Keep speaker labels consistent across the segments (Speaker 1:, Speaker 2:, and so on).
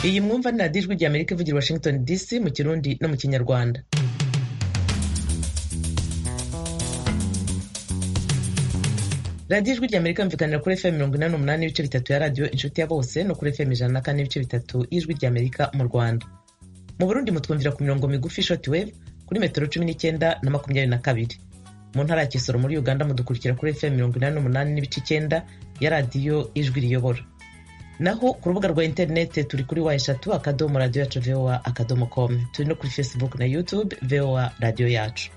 Speaker 1: Iyi mwumva ni radiyo ijwi ry'Amerika ivugira i Washington DC mu Kirundi no mu Kinyarwanda. radiyo ijwi ry'amerika yumvikanira kuri fm mirongo inani n'umunani n'ibice bitatu ya radiyo inshuti ya bose no kuri fm ijana na kane n'ibice bitatu y'ijwi ry'amerika mu rwanda mu burundi mutwumvira ku mirongo migufi shoti weve kuri metero cumi n'icyenda na makumyabiri na kabiri mu ntara ya kisoro muri uganda mudukurikira kuri fm mirongo inani n'umunani n'ibice icyenda ya radiyo ijwi riyobora naho ku rubuga rwa interinete turi kuri wa eshatu akadomo radiyo yacu voa akadomo komu turi no kuri facebook na youtube voa radiyo yacu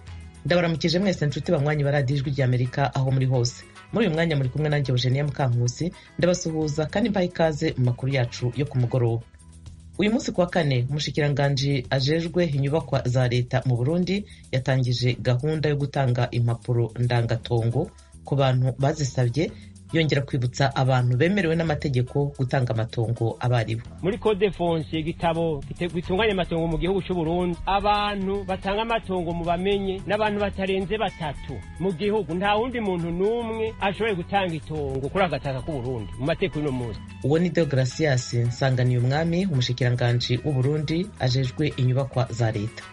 Speaker 1: ndabaramukije mwese nshuti banywanyi ba radiyo ijwi ry'amerika aho muri hose muri uyu mwanya muri kumwe nanjye Eugenia Mukankusi ndabasuhuza kandi mbaha ikaze mu makuru yacu yo ku mugoroba uyu munsi kuwa kane umushikiranganji ajejwe inyubakwa za leta mu Burundi yatangije gahunda yo gutanga impapuro ndangatongo ku bantu bazisabye yongera kwibutsa abantu bemerewe n'amategeko gutanga amatongo abaribo
Speaker 2: muri code fonse igitabo gitunganya amatongo mu gihugu cy'u Burundi abantu batanga amatongo mu bamenye n'abantu batarenze batatu mu gihugu nta wundi muntu n'umwe ashoboye gutanga itongo kuri agataka k'u Burundi mu mateko y'uno munsi
Speaker 1: uwo ni Deogratias Nsanganiye umwami umushikiranganji w'u Burundi ajejwe inyubakwa za leta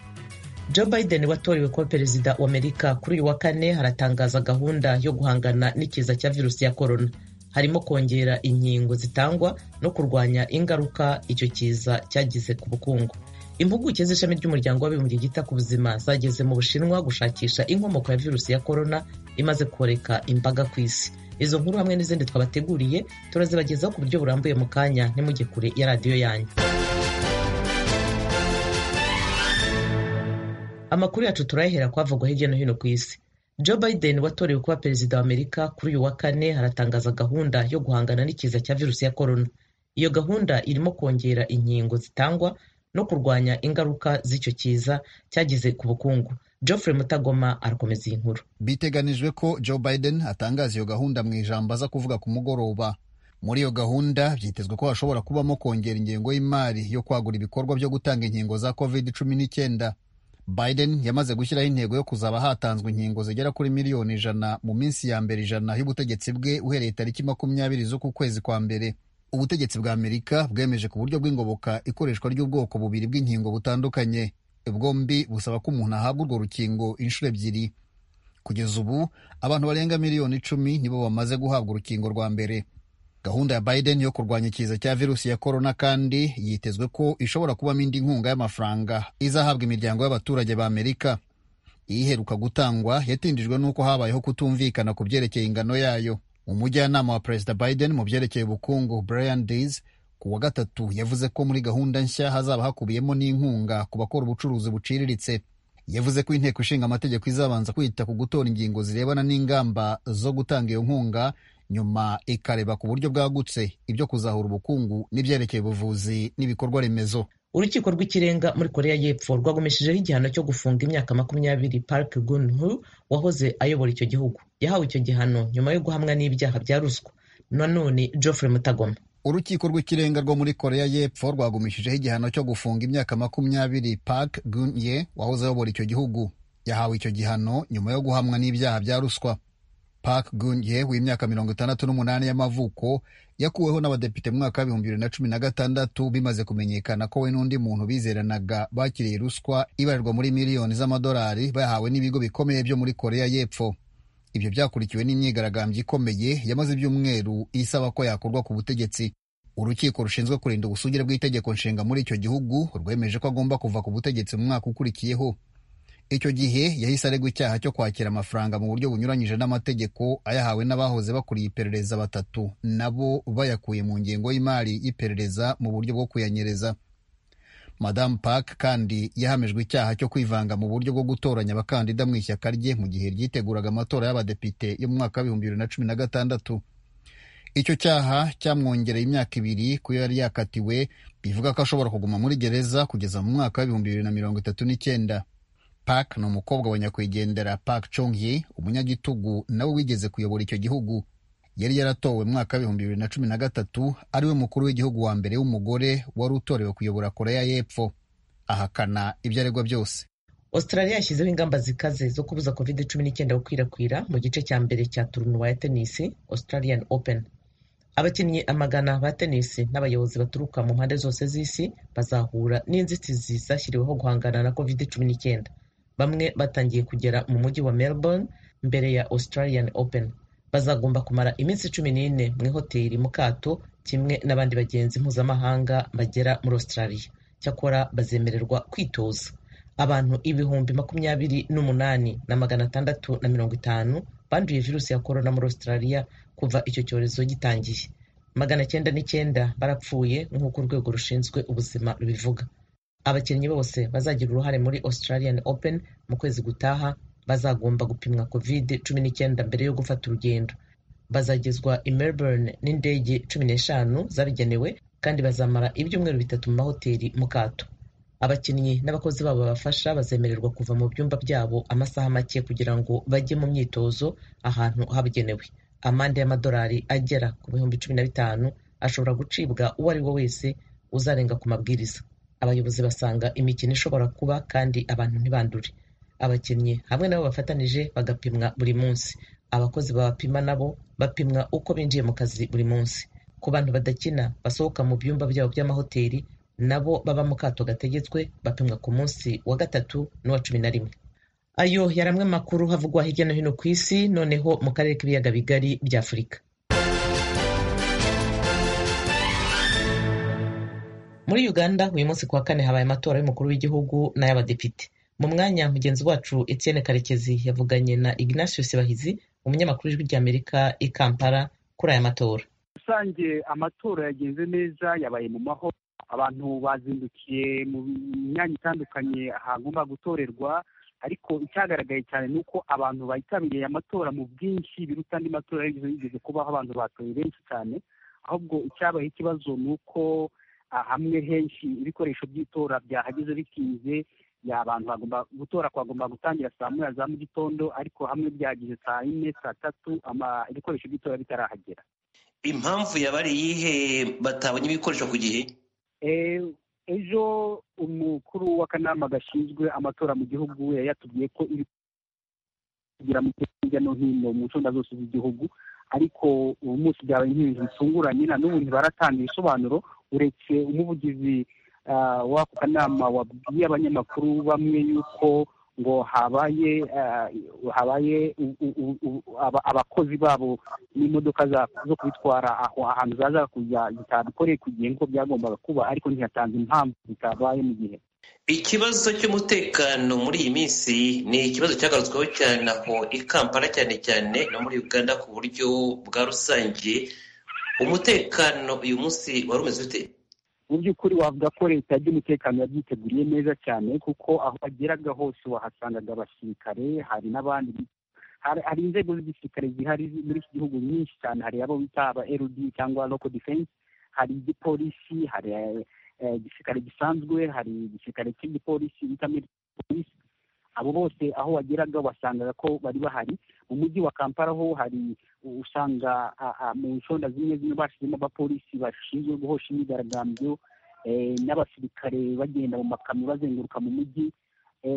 Speaker 1: Joe Biden watorewe kuba perezida wa Amerika kuri uyu wa kane haratangaza gahunda yo guhangana n'ikiza cya virusi ya korona harimo kongera inkingo zitangwa no kurwanya ingaruka icyo kiza cyagize ku bukungu impuguke z'ishami ry'umuryango w'abibumbye ryita ku buzima zageze mu bushinwa gushakisha inkomoko ya virusi ya korona imaze koreka imbaga ku isi izo nkuru hamwe n'izindi twabateguriye turazibagezaho ku buryo burambuye mu kanya ntimujye kure ya radiyo yanyu amakuru yacu turayahera kwavugwa hirya no hino ku isi joe biden watorewe kuba perezida wa amerika kuri uyu wa kane haratangaza gahunda yo guhangana n'ikiza cya virusi ya korona iyo gahunda irimo kongera inkingo zitangwa no kurwanya ingaruka z'icyo kiza cyagize ku bukungu Geoffrey mutagoma arakomeza iyi nkuru
Speaker 3: biteganijwe ko joe biden atangaza iyo gahunda mu ijambo aza kuvuga ku mugoroba muri iyo gahunda byitezwe ko hashobora kubamo kongera ingengo y'imari yo kwagura ibikorwa byo gutanga inkingo za covid cumi n'icyenda biden yamaze gushyiraho intego yo kuzaba hatanzwe inkingo zigera kuri miliyoni ijana mu minsi ya mbere ijana y'ubutegetsi bwe uhereye tariki makumyabiri z'uku kwezi kwa mbere ubutegetsi bwa amerika bwemeje ku buryo bw'ingoboka ikoreshwa ry'ubwoko bubiri bw'inkingo butandukanye bwombi busaba ko umuntu ahabwa urwo rukingo inshuro ebyiri kugeza ubu abantu barenga miliyoni icumi nibo bamaze guhabwa urukingo rwa mbere gahunda ya biden yo kurwanya ikiza cya virusi ya korona kandi yitezwe ko ishobora kubamo indi nkunga y'amafaranga izahabwa imiryango y'abaturage ba amerika iyiheruka gutangwa yatindijwe n'uko habayeho kutumvikana ku byerekeye ingano yayo umujyanama wa perezida biden mu byerekeye ubukungu brian dees ku wa gatatu yavuze ko muri gahunda nshya hazaba hakubiyemo n'inkunga ku bakora ubucuruzi buciriritse yavuze ko inteko ishinga amategeko izabanza kwita ku gutora ingingo zirebana n'ingamba zo gutanga iyo nkunga nyuma ikareba ku buryo bwagutse ibyo kuzahura ubukungu n'ibyerekeye ubuvuzi n'ibikorwa remezo
Speaker 1: urukiko rw'ikirenga muri korea y'epfo rwagumishijeho igihano cyo gufunga imyaka makumyabiri park gunhu wahoze ayobora icyo gihugu yahawe icyo gihano nyuma yo guhamwa n'ibyaha bya ruswa nanone geoffrey mutagoma
Speaker 3: urukiko rw'ikirenga rwo muri korea y'epfo rwagumishijeho igihano cyo gufunga imyaka makumyabiri park gunye wahoze ayobora icyo gihugu yahawe icyo gihano nyuma yo guhamwa n'ibyaha bya ruswa Park Geun-hye w'imyaka mirongo itandatu n'umunani y'amavuko yakuweho n'abadepite mu mwaka w'ibihumbi bibiri na cumi na gatandatu bimaze kumenyekana ko we n'undi muntu bizeranaga bakiriye ruswa ibarirwa muri miliyoni z'amadolari bayahawe n'ibigo bikomeye byo muri Korea y'Epfo ibyo byakurikiwe n'imyigaragambyo ikomeye yamaze ibyumweru isaba ko yakorwa ku butegetsi urukiko rushinzwe kurinda ubusugire bw'itegeko nshinga muri icyo gihugu rwemeje ko agomba kuva ku butegetsi mu mwaka ukurikiyeho icyo gihe yahise aregwa icyaha cyo kwakira amafaranga mu buryo bunyuranyije n'amategeko ayahawe n'abahoze bakuriye iperereza batatu nabo bayakuye mu ngengo y'imari y'iperereza mu buryo bwo kuyanyereza madamu park kandi yahamijwe icyaha cyo kwivanga mu buryo bwo gutoranya abakandida mu ishyaka rye mu gihe ryiteguraga amatora y'abadepite yo mu mwaka w'ibihumbi bibiri na cumi na gatandatu icyo cyaha cyamwongereye imyaka ibiri ku yo yari yakatiwe bivuga ko ashobora kuguma muri gereza kugeza mu mwaka w'ibihumbi bibiri na mirongo itatu n'icyenda Park ni umukobwa wa nyakwigendera Park Chung-hye umunyagitugu nawe wigeze kuyobora icyo gihugu yari yaratowe mu mwaka w'ibihumbi bibiri na cumi na gatatu ari we mukuru w'igihugu wa mbere w'umugore wari utorewe kuyobora korea y'epfo ahakana ibyo aregwa byose
Speaker 1: australia yashyizeho ingamba zikaze zo kubuza covid cumi n'icyenda gukwirakwira mu gice cya mbere cya turunuwa ya tenisi australian open abakinnyi amagana ba tenisi n'abayobozi baturuka mu mpande zose z'isi bazahura n'inzitizi zashyiriweho guhangana na covid cumi n'icyenda bamwe batangiye kugera mu mujyi wa melbourne mbere ya australian open bazagomba kumara iminsi cumi n'ine mu ihoteli mu kato kimwe n'abandi bagenzi mpuzamahanga bagera muri australia cyakora bazemererwa kwitoza abantu ibihumbi makumyabiri n'umunani na magana atandatu na mirongo itanu banduye virusi ya korona muri australia kuva icyo cyorezo gitangiye magana cyenda n'icyenda barapfuye nk'uko urwego rushinzwe ubuzima rubivuga abakinnyi bose bazagira uruhare muri australian open mu kwezi gutaha bazagomba gupimwa covid cumi n'icyenda mbere yo gufata urugendo bazagezwa i melbourne n'indege cumi n'eshanu zabigenewe kandi bazamara ibyumweru bitatu mu mahoteli mu kato abakinnyi n'abakozi babo babafasha bazemererwa kuva mu byumba byabo amasaha make kugira ngo bajye mu myitozo ahantu habugenewe amande y'amadolari agera ku bihumbi cumi na bitanu ashobora gucibwa uwo ari we wese uzarenga ku mabwiriza abayobozi basanga imikino ishobora kuba kandi abantu ntibandure abakinnyi hamwe nabo bafatanije bagapimwa buri munsi abakozi babapima nabo bapimwa uko binjiye mu kazi buri munsi ku bantu badakina basohoka mu byumba byabo by'amahoteli nabo baba mu kato gategetswe bapimwa ku munsi wa gatatu n'uwa cumi na rimwe ayo yari amwe makuru havugwa hirya no hino ku isi noneho mu karere k'ibiyaga bigari bya afurika muri uganda uyu munsi ku wa kane habaye amatora y'umukuru w'igihugu n'ay'abadepite mu mwanya mugenzi wacu etienne karekezi yavuganye na ignatius bahizi umunyamakuru w'ijwi ry'amerika i kampala kuri aya matora
Speaker 4: rusange amatora yagenze neza yabaye mu mahoro abantu bazindukiye mu myanya itandukanye ahagomba gutorerwa ariko icyagaragaye cyane ni uko abantu bitabiriye amatora mu bwinshi biruta andi matora yigeze kubaho abantu batoye benshi cyane ahubwo icyabaye ikibazo ni uko hamwe henshi ibikoresho by'itora byahageze bitinze abantu bagomba gutora kwagomba gutangira saa moya za mu gitondo ariko hamwe byageze saa yine saa tatu ibikoresho by'itora bitarahagera
Speaker 5: impamvu yaba ari iyihe batabonye ibikoresho ku gihe
Speaker 4: ejo umukuru w'akanama gashinzwe amatora mu gihugu yayatubwiye ko iri kugira mu hirya no hino mu nsunda zose z'igihugu ariko ubu munsi byabaye nk'ibintu bitunguranye na n'ubu ntibaratanga ibisobanuro uretse umuvugizi w'ako kanama wabwiye abanyamakuru bamwe yuko ngo habaye habaye abakozi babo n'imodoka zo kubitwara aho ahantu zaza kujya zitabikoreye ku gihe nk'uko byagombaga kuba ariko ntihatanze impamvu zitabaye mu gihe
Speaker 5: ikibazo cy'umutekano muri iyi minsi ni ikibazo cyagarutsweho cyane aho i kampala cyane cyane no muri uganda ku buryo bwa rusange umutekano uyu munsi wari umeze ute
Speaker 4: mu by'ukuri wavuga ko leta by'umutekano yabyiteguriye neza cyane kuko aho bageraga hose wahasangaga abasirikare hari n'abandi hari inzego z'igisirikare zihari muri iki gihugu nyinshi cyane hari abo bita aba rd cyangwa local defense hari igipolisi hari igisirikare gisanzwe hari igisirikare cy'igipolisi bita polisi abo bose aho wageraga wasangaga ko bari bahari mu mujyi wa kampala ho hari usanga mu nshonda zimwe zimwe bashyizemo abapolisi bashinzwe guhosha imyigaragambyo n'abasirikare bagenda mu makamyo bazenguruka mu mujyi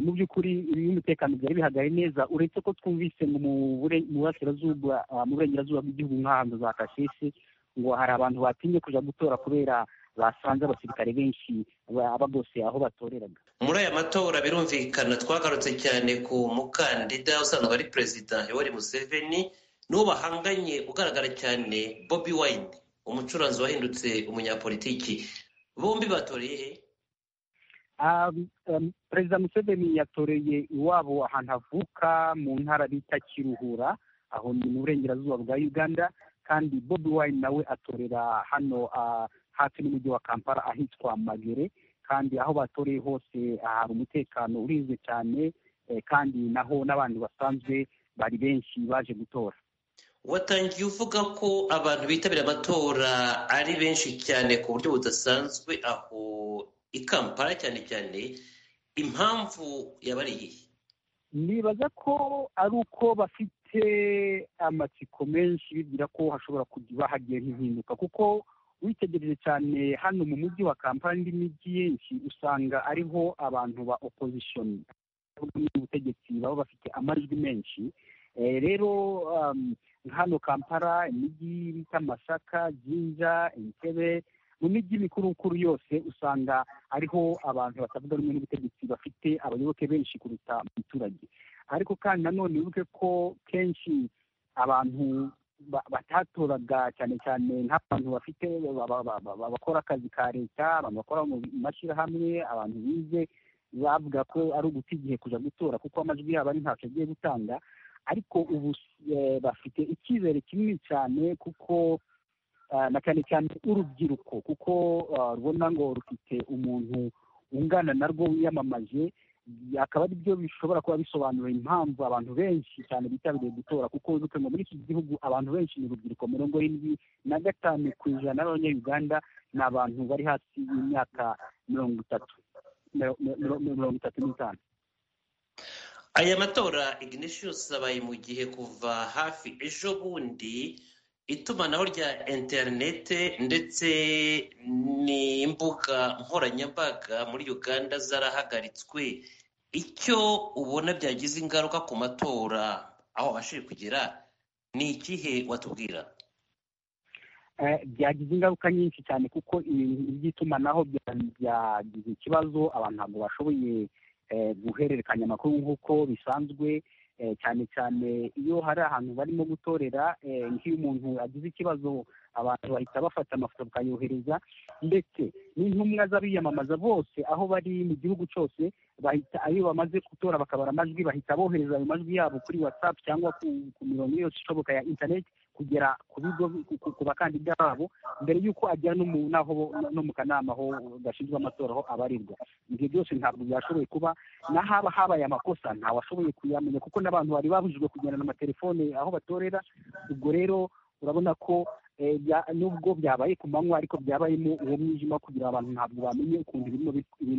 Speaker 4: mu by'ukuri umutekano byari bihagaye neza uretse ko twumvise mu burasirazuba mu burengerazuba bw'igihugu nk'ahantu za kasese ngo hari abantu batinye kujya gutora kubera basanze abasirikare benshi baba bose aho batoreraga
Speaker 5: muri aya matora birumvikana twagarutse cyane ku mukandida usanzwe ari perezida yoweri museveni n'uwo bahanganye ugaragara cyane bobi wayini umucuranzi wahindutse umunyapolitiki bombi batoreye he
Speaker 4: perezida museveni yatoreye iwabo ahantu avuka mu ntara bita kiruhura aho ni mu burengerazuba bwa uganda kandi bobi wayini nawe atorera hano hafi n'umujyi wa kampala ahitwa magere kandi aho batoreye hose hari umutekano urinzwe cyane kandi naho n'abantu basanzwe bari benshi baje gutora
Speaker 5: watangiye uvuga ko abantu bitabira amatora ari benshi cyane ku buryo budasanzwe aho i kampala cyane cyane impamvu yaba ari iyihe
Speaker 4: nibaza ko ari uko bafite amatsiko menshi bibwira ko hashobora kuba hagiye nk'impinduka kuko witegereje cyane hano mu mujyi wa kampani indi mijyi yenshi usanga ariho abantu ba opozishoni ubutegetsi baba bafite amajwi menshi rero hano kampala imijyi bita masaka jinja entebe mu mijyi mikurukuru yose usanga ariho abantu batavuga rumwe n'ubutegetsi bafite abayoboke benshi kuruta umuturage ariko kandi nanone wibuke ko kenshi abantu batatoraga cyane cyane nk'abantu bafite bakora akazi ka leta abantu bakora mu mashyirahamwe abantu bize bavuga ko ari uguta igihe kujya gutora kuko amajwi yabo ari ntacyo agiye gutanga ariko ubu bafite icyizere kinini cyane kuko na cyane cyane urubyiruko kuko rubona ngo rufite umuntu ungana narwo wiyamamaje akaba ari byo bishobora kuba bisobanura impamvu abantu benshi cyane bitabiriye gutora kuko wibuke ngo muri iki gihugu abantu benshi ni urubyiruko mirongo irindwi na gatanu ku ijana b'abanyayuganda ni abantu bari hasi y'imyaka mirongo itatu mirongo itatu n'itanu
Speaker 5: aya matora ignatius abaye mu gihe kuva hafi ejo bundi itumanaho rya interinete ndetse n'imbuga nkoranyambaga muri uganda zarahagaritswe icyo ubona byagize ingaruka ku matora aho abashije kugera ni ikihe watubwira
Speaker 4: byagize ingaruka nyinshi cyane kuko ibintu by'itumanaho byagize ikibazo abantu ntabwo bashoboye guhererekanya amakuru nk'uko bisanzwe cyane cyane iyo hari ahantu barimo gutorera nk'iyo umuntu agize ikibazo abantu bahita bafata amafoto bakayohereza ndetse n'intumwa z'abiyamamaza bose aho bari mu gihugu cyose bahita iyo bamaze gutora bakabara amajwi bahita bohereza ayo majwi yabo kuri watsapu cyangwa ku mirongo yose ishoboka ya interineti kugera ku bigo ku bakandida babo mbere y'uko ajya no mu kanama aho gashinzwe amatora aho abarirwa ibyo byose ntabwo byashoboye kuba n'ahaba habaye amakosa ntawashoboye kuyamenya kuko n'abantu bari babujijwe kugendana amatelefone aho batorera ubwo rero urabona ko nubwo byabaye ku manywa ariko byabayemo uwo mwijima kugira abantu ntabwo bamenye ukuntu ibintu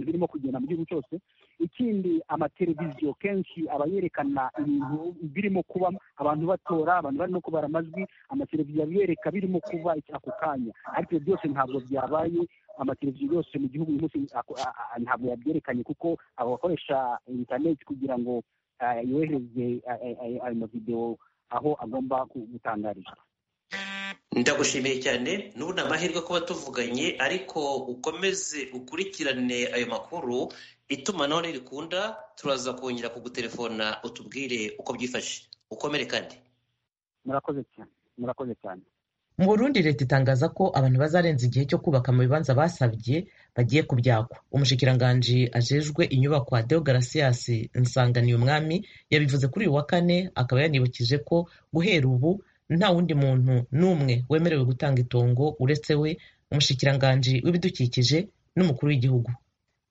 Speaker 4: birimo kugenda mu gihugu cyose ikindi amateleviziyo kenshi aba yerekana ibintu birimo kuba abantu batora abantu barimo kubara amajwi amateleviziyo abiyereka birimo kuba ako kanya ariko byose ntabwo byabaye amateleviziyo yose mu gihugu uyu munsi ntabwo yabyerekanye kuko abo bakoresha interineti kugira ngo yohereze ayo mavidewo aho agomba gutangarira
Speaker 5: ndagushimiye cyane n'ubu ni amahirwe kuba tuvuganye ariko ukomeze ukurikirane ayo makuru itumanaho ntirikunda turaza kongera kugutelefona utubwire uko byifashe ukomere kandi
Speaker 4: murakoze cyane murakoze cyane
Speaker 1: mu burundi leta itangaza ko abantu bazarenza igihe cyo kubaka mu bibanza basabye bagiye kubyakwa umushikiranganji ajejwe inyubakwa deogarasias nsanganiye umwami yabivuze kuri uyu wa kane akaba yanibukije ko guhera ubu nta wundi muntu n'umwe wemerewe gutanga itongo uretse we umushikiranganji w'ibidukikije n'umukuru w'igihugu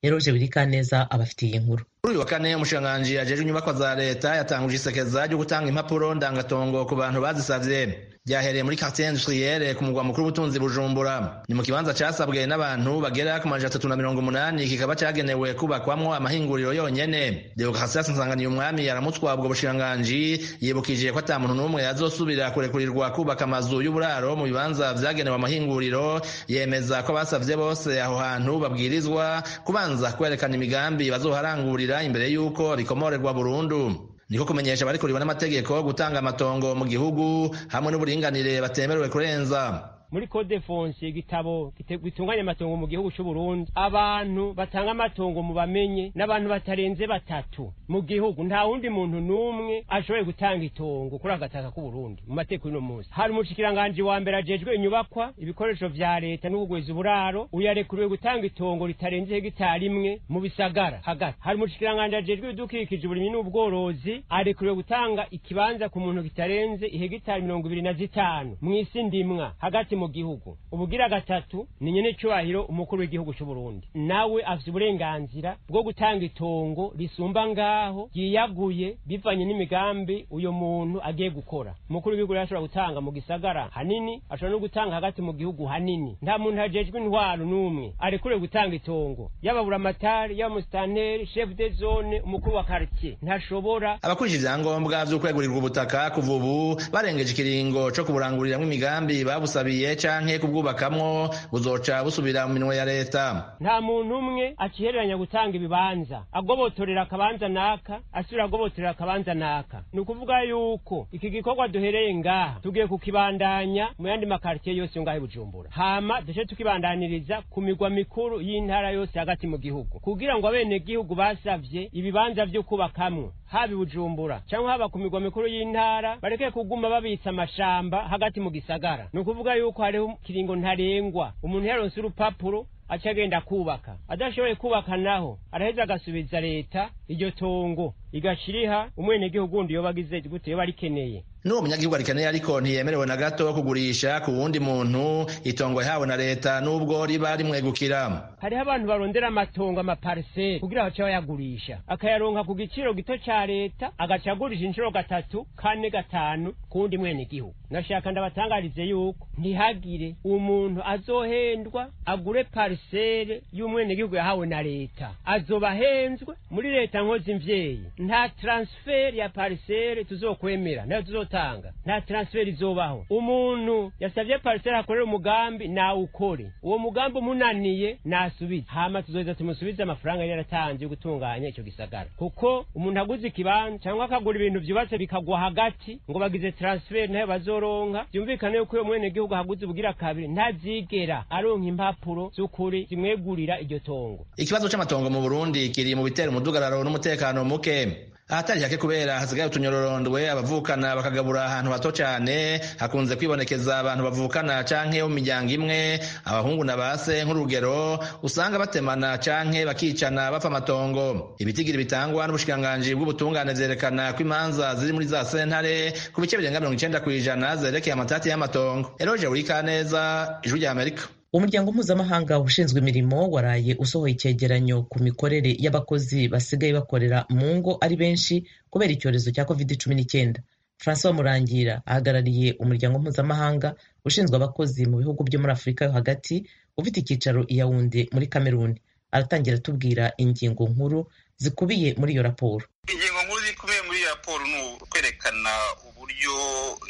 Speaker 1: yaroje birikaneza abafitiye inkuru
Speaker 6: kuri uyu wa kane umushikiranganji ajejwe inyubakwa za leta yatanguje isekeza ryo gutanga impapuro ndangatongo ku bantu bazisabye byahereye muri quartier industrielle ku mugwa mukuru w'ubutunzi bujumbura ni mu kibanza cyasabwe n'abantu bagera ku majana atatu na mirongo umunani kikaba cyagenewe kubakwamwo amahinguriro yonyene demokarasias nsanganiye umwami yaramutswa ubwo bushiranganji yibukije ko ata muntu n'umwe yazosubira kurekurirwa kubaka amazu y'uburaro mu bibanza vyagenewe amahinguriro yemeza ko basavye bose aho hantu babwirizwa kubanza kwerekana imigambi bazoharangurira imbere y'uko rikomorerwa burundu niko kumenyesha abari kuriwe n'amategeko gutanga amatongo mu gihugu hamwe n'uburinganire batemerewe kurenza
Speaker 2: muri code fonse igitabo gitunganya amatongo mu gihugu cy'uburundi abantu batanga amatongo mu bamenye n'abantu batarenze batatu mu gihugu nta wundi muntu n'umwe ashoboye gutanga itongo kuri agataka k'uburundi mu mateko y'uno munsi hari umushikiranganji wa mbere ajejwe inyubakwa ibikoresho vya leta no kugwiza uburaro uyarekuriwe gutanga itongo ritarenze hegitari imwe mu bisagara hagati hari umushikiranganji ajejwe ibidukikije uburimyi n'ubworozi arekuriwe gutanga ikibanza ku muntu kitarenze ihegitari mirongo ibiri na zitanu mw'isi ndimwa hagati mu gihugu ubugira gatatu ni nyenecubahiro umukuru w'igihugu cy'uburundi nawe afite uburenganzira bwo gutanga itongo risumba ngaho ryiyaguye bivanye n'imigambi uyu muntu agiye gukora umukuru w'igihugu rero ashobora gutanga mu gisagara hanini ashobora no gutanga hagati mu gihugu hanini nta muntu hajejwe intwaro n'umwe arekure gutanga itongo y'ababuramatari y'abamusitanteri shefu de zone umukuru wa karitsiye ntashobora
Speaker 6: abakurikije ibyangombwa by'ukwegurirwa ubutaka kuva ubu barengeje ikiringo cyo kuburanguriramo imigambi babusabiye canke kubwubakamwo buzoca busubira mu minwe ya leta
Speaker 2: nta muntu umwe acihereranya gutanga ibibanza agobotorera akabanza n'aka asubira agobotorera akabanza n'aka ni ukuvuga yuko iki gikorwa duhereye ngaha tugiye kukibandanya mu yandi makaritsiye yose yo ngaho i bujumbura hama duce tukibandaniriza ku migwa mikuru y'intara yose hagati mu gihugu kugira ngo abenegihugu basavye ibibanza vyo kubakamwo haba i bujumbura cyangwa haba ku migwa mikuru y'intara bareke kuguma babitsa amashamba hagati mu gisagara ni ukuvuga yuko hariho ikiringo ntarengwa umuntu yaronse urupapuro acagenda kubaka adashoboye kubaka naho araheza agasubiza leta iryo tongo igashiriha umwenegihugu wundi yoba agize gute yoba rikeneye
Speaker 6: n'uwo munyagihugu arikeneye ariko ntiyemerewe na gato kugurisha ku wundi muntu itongo yahawe na leta n'ubwo riba rimwegukira
Speaker 2: hariho abantu barondera amatongo amapariseri kugira bace bayagurisha akayaronka ku giciro gito ca leta agaca agurisha inshuro gatatu kane gatanu ku wundi mwenegihugu ndashaka ndabatangarize yuko ntihagire umuntu azohendwa agure pariseri y'umwenegihugu yahawe na leta azoba ahenzwe muri leta nkozi mvyeyi nta transfer ya pariseri tuzokwemera nayo tuzotanga nta transfer izobaho umuntu yasavye pariseri akorera umugambi nawukore uwo mugambi umunaniye nasubize hama tuzoheza tumusubize amafaranga yari yaratanze yo gutunganya ico gisagara kuko umuntu aguze ikibanza cyangwa akagura ibintu vyubatse bikagwa hagati ngo bagize transfer nayo bazoronka vyumvikane yuko uyo mwenegihugu ahaguze ubugira kabiri ntazigera aronka impapuro z'ukuri zimwegurira iryo tongo
Speaker 6: ikibazo c'amatongo mu burundi kiri mu bitera umudugararo n'umutekano muke ahatari hake kubera hasigaye utunyororondwe abavukana bakagabura ahantu hato cyane hakunze kwibonekeza abantu bavukana canke bo mu miryango imwe abahungu na base nk'urugero usanga batemana canke bakicana bapfa amatongo ibitigiri bitangwa n'ubushikiranganji bw'ubutungane vyerekana ko imanza ziri muri za sentare ku bice birenga mirongo icenda kw'ijana zerekeye amatati y'amatongo eroje urikaneza ijwi rya amerika
Speaker 1: umuryango mpuzamahanga ushinzwe imirimo waraye usohoye icyegeranyo ku mikorere y'abakozi basigaye bakorera mu ngo ari benshi kubera icyorezo cya covid cumi n'icyenda francois murangira ahagarariye umuryango mpuzamahanga ushinzwe abakozi mu bihugu byo muri afurika yo hagati ufite icyicaro i yawunde muri kameruni aratangira atubwira ingingo nkuru zikubiye muri iyo raporo
Speaker 7: ingingo nkuru zikubiye muri iyo raporo ni ukwerekana uburyo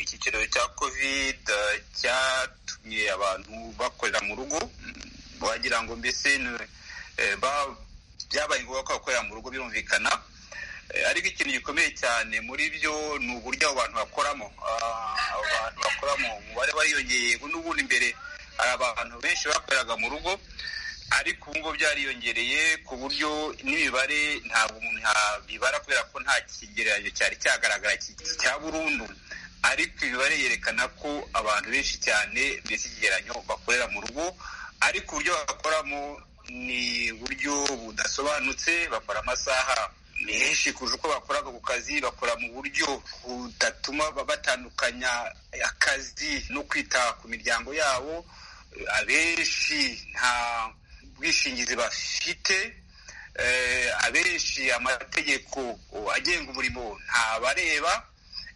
Speaker 7: iki cyorezo cya covid cyatumye abantu bakorera mu rugo wagira ngo mbese byabaye ngombwa ko bakorera mu rugo birumvikana ariko ikintu gikomeye cyane muri byo ni uburyo abo bantu bakoramo abo bantu bakoramo umubare wariyongeye n'ubundi imbere hari abantu benshi bakoreraga mu rugo ariko ubu ngubu byariyongereye ku buryo n'imibare ntabwo umuntu yabibara kubera ko nta kigereranyo cyari cyagaragara cya burundu ariko imibare yerekana ko abantu benshi cyane mbese ikigereranyo bakorera mu rugo ariko uburyo bakoramo ni uburyo budasobanutse bakora amasaha menshi kurusha uko bakoraga ku kazi bakora mu buryo budatuma batandukanya akazi no kwita ku miryango yabo abenshi nta ubwishingizi bafite abenshi amategeko agenga umurimo ntabareba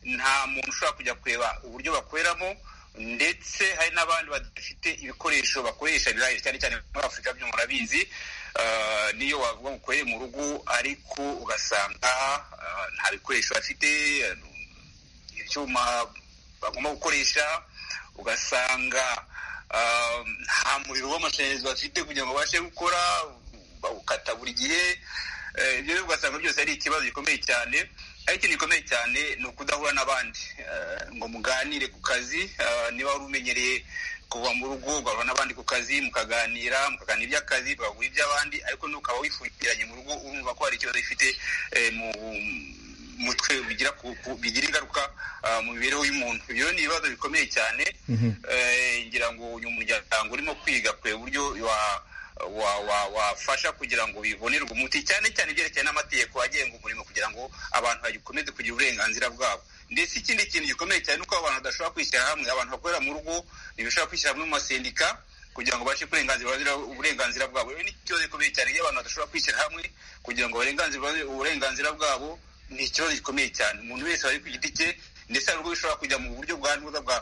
Speaker 7: nta muntu ushobora kujya kureba uburyo bakoreramo ndetse hari n'abandi badafite ibikoresho bakoresha bihagije cyane cyane muri afurika byo murabizi niyo wavuga ngo ukorere mu rugo ariko ugasanga nta bikoresho bafite ibyuma bagomba gukoresha ugasanga nta muriro w'amashanyarazi bafite kugira ngo babashe gukora bawukata buri gihe ibyo rero ugasanga byose ari ikibazo gikomeye cyane ariko ikintu gikomeye cyane ni ukudahura n'abandi ngo muganire ku kazi niba wari umenyereye kuva mu rugo ugahura n'abandi ku kazi mukaganira mukaganira iby'akazi mukagura iby'abandi ariko n'ukaba wifungiranye mu rugo urumva ko hari ikibazo gifite mu mutwe bigira bigira ingaruka mu mibereho y'umuntu ibyo ni ibibazo bikomeye cyane ngira ngo uyu muryango urimo kwiga kureba uburyo wafasha kugira ngo bibonerwe umuti cyane cyane ibyerekeye n'amategeko agenga umurimo kugira ngo abantu bakomeze kugira uburenganzira bwabo ndetse ikindi kintu gikomeye cyane ni uko abantu badashobora kwishyira hamwe abantu bakorera mu rugo ntibashobora kwishyira hamwe mu masendika kugira ngo babashe kurenganzira uburenganzira bwabo ni ikibazo gikomeye cyane iyo abantu badashobora kwishyira hamwe kugira ngo uburenganzira bwabo ni ikibazo gikomeye cyane umuntu wese wari ku giti cye ndetse hari ubwo bishobora kujya mu buryo bwa nuza bwa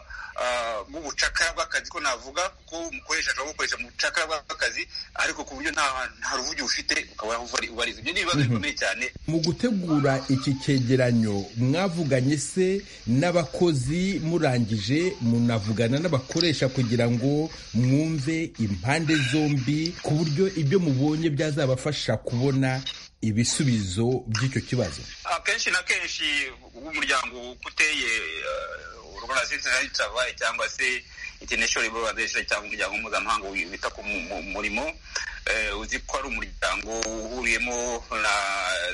Speaker 7: bw'ubucakara bw'akazi ko navuga kuko umukoresha ashobora gukoresha mu bucakara bw'akazi ariko ku buryo nta nta ruvugiro ufite ukaba ubariza ibyo ni ibibazo bikomeye cyane
Speaker 8: mu gutegura iki cyegeranyo mwavuganye se n'abakozi murangije munavugana n'abakoresha kugira ngo mwumve impande zombi ku buryo ibyo mubonye byazabafasha kubona ibisubizo by'icyo kibazo
Speaker 7: akenshi na kenshi umuryango uteye urwanasitabaye cyangwa se international organization cyangwa umuryango mpuzamahanga wita ku murimo uzi ko ari umuryango uhuriyemo na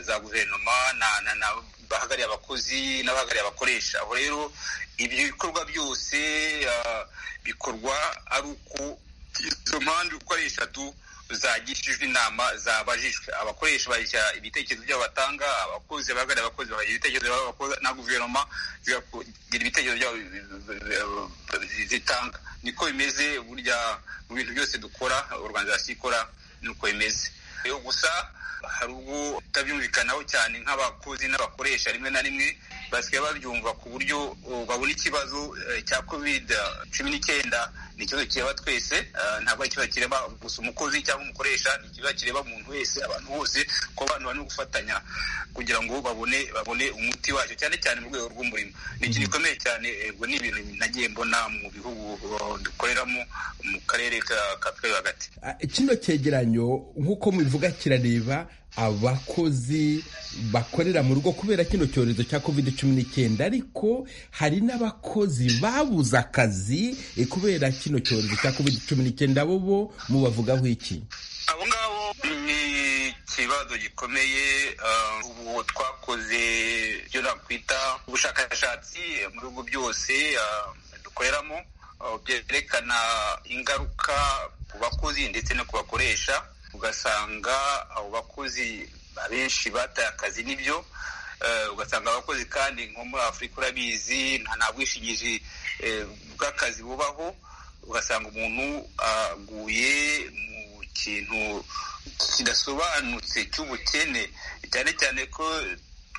Speaker 7: za guverinoma na bahagarariye abakozi n'abahagarariye abakoresha aho rero ibyo bikorwa byose bikorwa ari uko izo mpande uko ari eshatu zagishijwe inama zabajijwe abakoresha bashyira ibitekerezo byabo batanga abakozi bahagarariye abakozi bagira ibitekerezo byabo na guverinoma zigira ibitekerezo byabo zitanga niko bimeze burya mu bintu byose dukora organizasiyo ikora nuko bimeze gusa hari ubwo utabyumvikanaho cyane nk'abakozi n'abakoresha rimwe na rimwe basigaye babyumva ku buryo babona ikibazo cya covid cumi n'icyenda ni ikibazo kireba twese ntabwo ari ikibazo kireba gusa umukozi cyangwa umukoresha ni ikibazo kireba umuntu wese abantu bose ko abantu bari gufatanya kugira ngo babone babone umuti wacyo cyane cyane mu rwego rw'umurimo ni ikintu gikomeye cyane ngo ni ibintu nagiye mbona mu bihugu dukoreramo mu karere ka twe hagati
Speaker 8: kino cyegeranyo nk'uko mubivuga kirareba abakozi bakorera mu rugo kubera kino cyorezo cya covid cumi n'icyenda ariko hari n'abakozi babuze akazi kubera kino cyorezo cya covid cumi n'icyenda bo bo mubavugaho iki
Speaker 7: abo ngabo ni ikibazo gikomeye ubu twakoze ibyo nakwita ubushakashatsi mu bihugu byose dukoreramo byerekana ingaruka ku bakozi ndetse no ku bakoresha ugasanga abo bakozi abenshi bataye akazi nibyo ugasanga abakozi kandi nko muri afurika urabizi nta bwishingizi bw'akazi bubaho ugasanga umuntu aguye mu kintu kidasobanutse cy'ubukene cyane cyane ko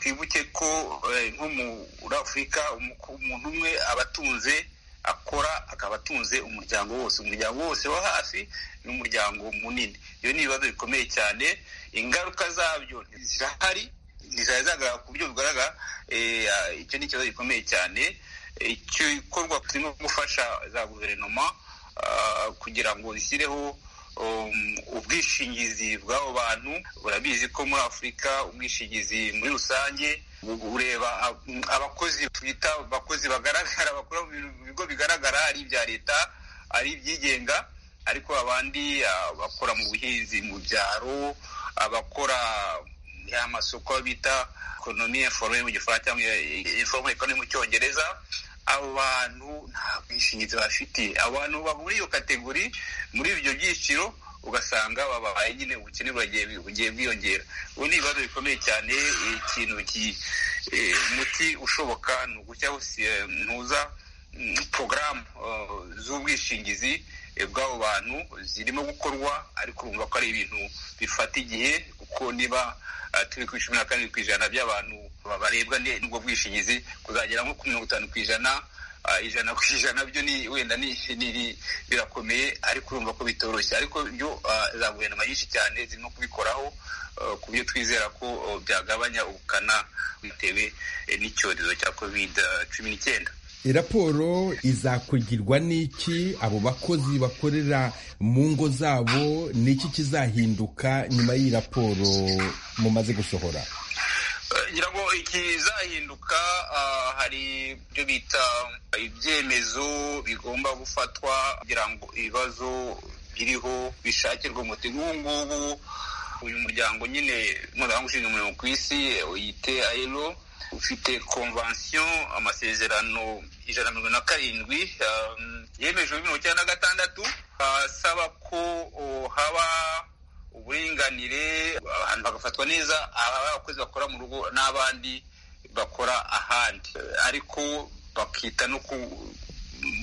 Speaker 7: twibuke ko nko muri afurika umuntu umwe aba atunze akora akaba atunze umuryango wose umuryango wose wo hafi n'umuryango munini iyo ni ibibazo bikomeye cyane ingaruka zabyo zirahari ntizari zagaragara ku buryo bugaragara icyo ni ikibazo gikomeye cyane igikorwa turimo gufasha za guverinoma kugira ngo zishyireho ubwishingizi bw'abo bantu urabizi ko muri afurika ubwishingizi muri rusange ureba abakozi twita abakozi bagaragara bakora mu bigo bigaragara ari ibya leta ari ibyigenga ariko abandi abakora mu buhinzi mu byaro abakora amasoko bita ekonomi informe mu gifaransa cyangwa informe ekonomi mu cyongereza abo bantu nta bwishingizi bafite abantu muri iyo kategori muri ibyo byiciro ugasanga babaye nyine ubukene bugiye bwiyongera ubu ni ibibazo bikomeye cyane ikintu umuti ushoboka ni ugushyiraho ntuza porogaramu z'ubwishingizi bw'abo bantu zirimo gukorwa ariko urumva ko ari ibintu bifata igihe kuko niba turi ku icumi na karindwi ku ijana by'abantu barebwa n'ubwo bwishingizi kuzagera nko ku mirongo itanu ku ijana ijana ku ijana byo ni wenda birakomeye ariko urumva ko bitoroshye ariko byo za guverinoma nyinshi cyane zirimo kubikoraho ku buryo twizera ko byagabanya ubukana bitewe n'icyorezo cya covid cumi n'icyenda
Speaker 8: raporo izakugirwa n'iki abo bakozi bakorera mu ngo zabo n'iki kizahinduka nyuma y'iyi raporo mumaze gusohora
Speaker 7: ngira ngo ikizahinduka hari ibyo bita ibyemezo bigomba gufatwa kugira ngo ibibazo biriho bishakirwe umuti nk'ubu ngubu uyu muryango nyine mpuzamahanga ushinzwe umurimo ku isi uyite ayero ufite konvansiyo amasezerano ijana na mirongo na karindwi yemejwe bibiri mirongo icyenda na gatandatu asaba ko haba uburinganire abantu bagafatwa neza abakozi bakora mu rugo n'abandi bakora ahandi ariko bakita no ku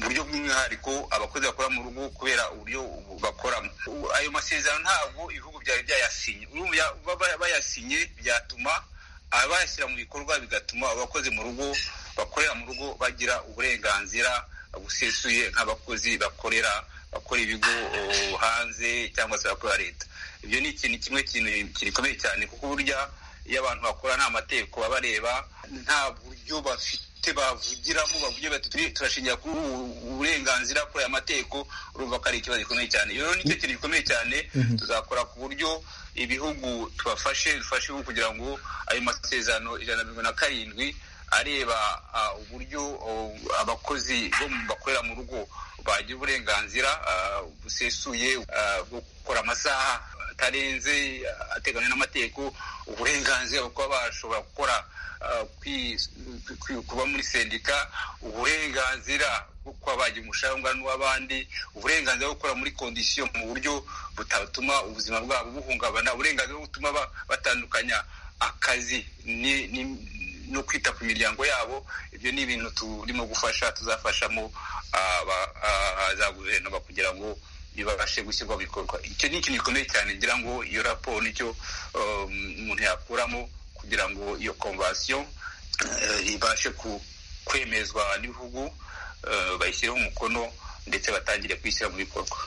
Speaker 7: buryo bw'umwihariko abakozi bakora mu rugo kubera uburyo bakoramo ayo masezerano ntabwo ibihugu byari byayasinye bayasinye byatuma abashyira mu bikorwa bigatuma abakozi mu rugo bakorera mu rugo bagira uburenganzira busesuye nk'abakozi bakorera bakora ibigo o, hanze cyangwa se bakora leta ibyo ni ikintu kimwe kintu gikomeye cyane kuko burya iyo abantu bakora nta mategeko baba bareba nta buryo bafite bavugiramo bavugira bati "Turi- turashingira kuri ubu burenganzira kuri aya mategeko urumva ko ari ikibazo gikomeye cyane rero nicyo kintu gikomeye cyane tuzakora ku buryo ibihugu tubafashe dufashe ibihugu kugira ngo ayo masezerano ijana na mirongo na karindwi areba ah, uburyo oh, abakozi bo mu bakorera mu rugo bagira uburenganzira ah, busesuye ah, bwo gukora amasaha atarenze ah, ateganywa n'amategeko uburenganzira bwo kuba bashobora gukora ah, kwi- kwi- kuba muri sendika uburenganzira bwo kuba bagira umushahara ungana n'uw'abandi uburenganzira bwo gukora muri kondisiyo mu buryo butatuma ubuzima bwabo buhungabana uburenganzira bwo gutuma ba- batandukanya akazi ni- ni- no kwita ku miryango yabo ibyo ni ibintu turimo gufasha tuzafashamo ah, ba- ah, za guverinoma kugira ngo bibashe gushyirwa mu bikorwa icyo ni ikintu gikomeye cyane ngira ngo iyo raporo nicyo um, umuntu yakuramo kugira ngo iyo konvasiyo eh, ibashe ku- kwemezwa n'ibihugu eh, bayishyireho umukono ndetse batangire kuyishyira mu bikorwa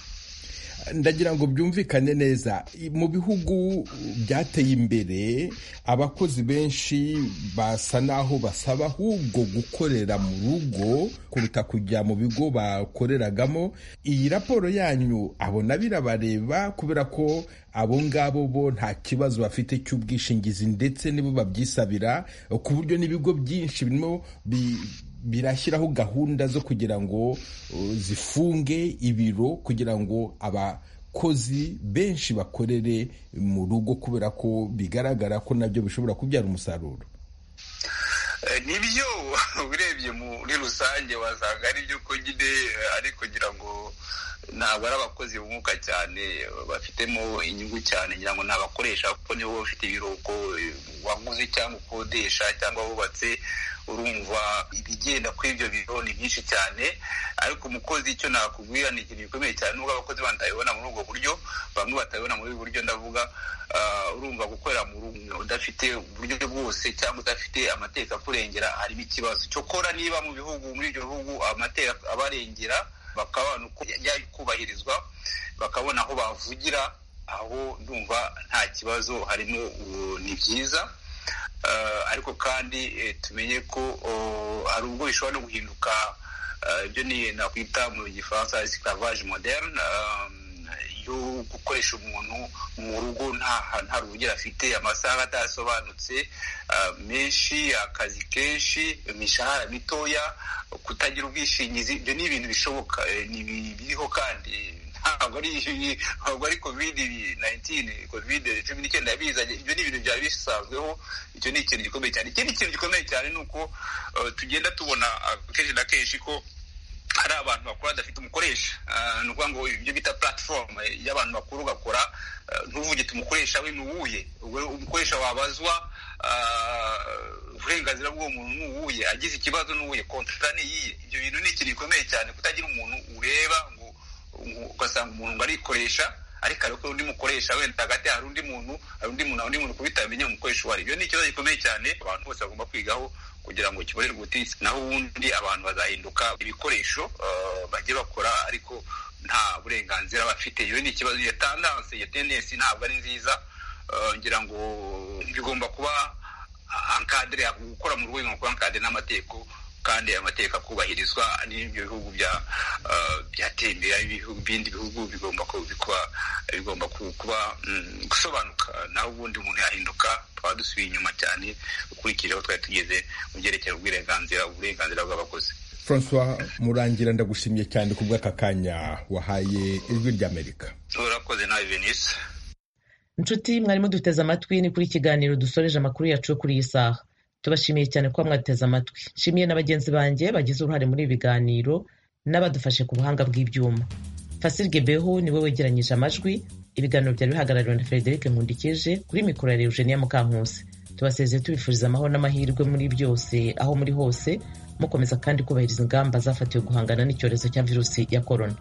Speaker 8: ndagira ngo byumvikane neza I- mu bihugu byateye imbere abakozi benshi basa naho basaba ahubwo gukorera mu rugo kuruta kujya mu bigo bakoreragamo iyi raporo yanyu abona birabareba kubera ko abo ngabo bo nta kibazo bafite cy'ubwishingizi ndetse nibo babyisabira ku buryo n'ibigo byinshi birimo bi- birashyiraho gahunda zo kugira ngo uh, zifunge ibiro kugira ngo abakozi benshi bakorere mu rugo kubera ko bigaragara ko nabyo bishobora kubyara umusaruro
Speaker 7: Eh, nibyo urebye muri rusange wasanga ari byo ko nyine eh, ariko ngira ngo ntabwo ari abakozi bunguka cyane eh, bafitemo inyungu cyane ngira ngo ni abakoresha kuko nibo baba bafite ibiruhuko eh, waguze cyangwa ukodesha cyangwa wubatse urumva ibigenda kuri ibyo biro ni byinshi cyane ariko umukozi icyo nakubwira ni ikintu gikomeye cyane nubwo abakozi batabibona muri ubwo buryo bamwe batabibona muri ubu buryo ndavuga ah, urumva gukorera mu rugo udafite uburyo bwose cyangwa udafite amategeko akurengera harimo ikibazo cyokora niba mu bihugu muri ibyo bihugu amategeko abarengera bakabona uko yajya kubahirizwa bakabona aho bavugira aho ndumva nta kibazo harimo uh, ni byiza Eh, ariko kandi eh, tumenye ko oh, hari ubwo bishobora no guhinduka eh, ibyo ni nakwita mu gifaransa esclavage moderne um, yo gukoresha umuntu mu rugo nta nta rugero afite amasaha atasobanutse eh, menshi akazi kenshi imishahara mitoya kutagira ubwishingizi ibyo ni ibintu bishoboka eh, ni ibi- biriho kandi ntabwo ari ntabwo ari kovide nayintini kovide cumi n'icyenda yabizanye ibyo ni ibintu byari bisanzweho icyo ni ikintu gikomeye cyane ikindi kintu gikomeye cyane ni uko eh, tugenda tubona ah, kenshi na kenshi ko hari abantu bakora badafite umukoresha Ah, ni ukuvuga ngo ibyo bita platform eh, y'abantu bakuru ugakora eh, ntuvuge ati umukoresha we ni uwuhe Ubwo umukoresha wabazwa ah, uburenganzira bw'uwo muntu ni uwuhe agize ikibazo ni uwuhe kontra ni iyihe ibyo bintu ni ikintu gikomeye cyane kutagira umuntu ureba ngo ngo- ugasanga umuntu ngo arikoresha ariko ariko undi mukoresha wenda hagati hari undi muntu hari undi muntu hari undi muntu kubitamenya umukoresha uwo ari ibyo ni ikibazo gikomeye cyane abantu bose bagomba kwigaho kugira ngo kibonerwe ubutegetsi naho ubundi abantu bazahinduka ibikoresho eh, bajye bakora ariko nta burenganzira bafite iyo ni ikibazo iyo tandanse iyo tendensi ntabwo ari nziza Eh, ngira ngo bigomba kuba ankadire gukora mu rugo bigomba kuba ankadire n'amategeko kandi ayo mategeko akubahirizwa n'ibyo bihugu bya eh, byateye imbere ibihugu- ibindi bihugu bigomba ku- bikuba- bigomba ku- kuba mm, gusobanuka naho ubundi umuntu yahinduka twaba dusubiye inyuma cyane ukurikije aho twari tugeze mu byerekeye ubwirenganzira uburenganzira bw'abakozi
Speaker 8: francois murangira ndagushimye cyane ku bw'aka kanya wahaye ijwi ry'amerika
Speaker 7: urakoze nawe venise
Speaker 1: inshuti mwarimu duteze amatwi ni kuri kiganiro dusoreje amakuru yacu yo kuri iyi saha tubashimiye cyane kuba mwaduteze amatwi nshimiye na bagenzi banjye bagize uruhare muri ibi biganiro n'abadufashe ku buhanga bw'ibyuma fasil gebeho niwe wegeranyije amajwi ibiganiro byari bihagarariwe na frederic nkundikije kuri mikoro ya eugenia mukankusi tubasezeye tubifuriza amahoro n'amahirwe muri byose aho muri hose mukomeza kandi kubahiriza ingamba zafatiwe guhangana n'icyorezo cya virusi ya korona